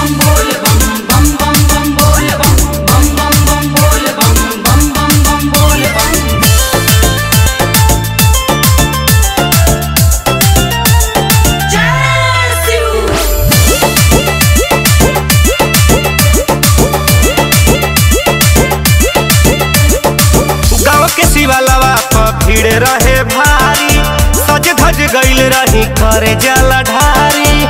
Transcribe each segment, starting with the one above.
बम बोल बम बम बम बम बोल बम बम बम बम बोल बम बम बम बम बोल बम जय शिव गाँव के शिवालवा पर भीड़ रहे भारी सज धज गईल रही करे जला ढारी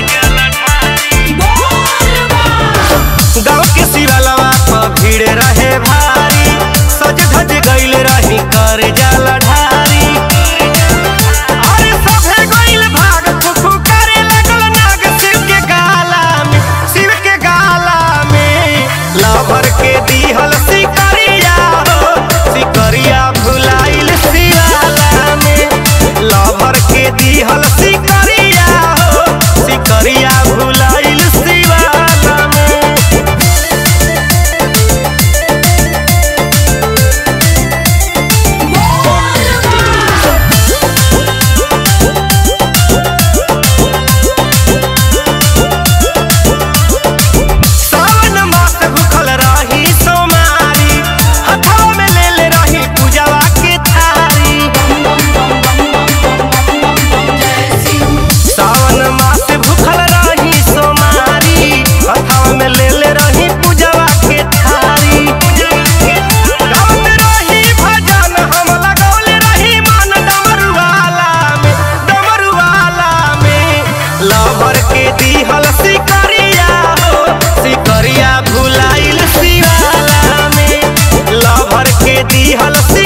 गाँव के शिवालवा पर भीड़ रहे भारी सज धज गईल रही करे जला ढारी अरे सभे गईल भाग फुफु करे लगल नाग शिव के गाला में शिव के गाला में लवर के दीहल सिकरिया हो सिकरिया भुलाइल शिवाला में लवर के दीहल सिकरिया हो सिकरिया भुलाइल शिवाला में सावन मास भूखल रही सोमारी हथवा में ले ले रही पूजवा के थारी सावन मास भूखल रही सोमारी हथवा में ले ले रही पूजवा के थारी गावत रही भजन हम लगौले रही मन डमरुआला में डमरुआला में लवर के दीहल सिकरिया हो सिकरिया भुलाइल शिवाला में लवर के दीहल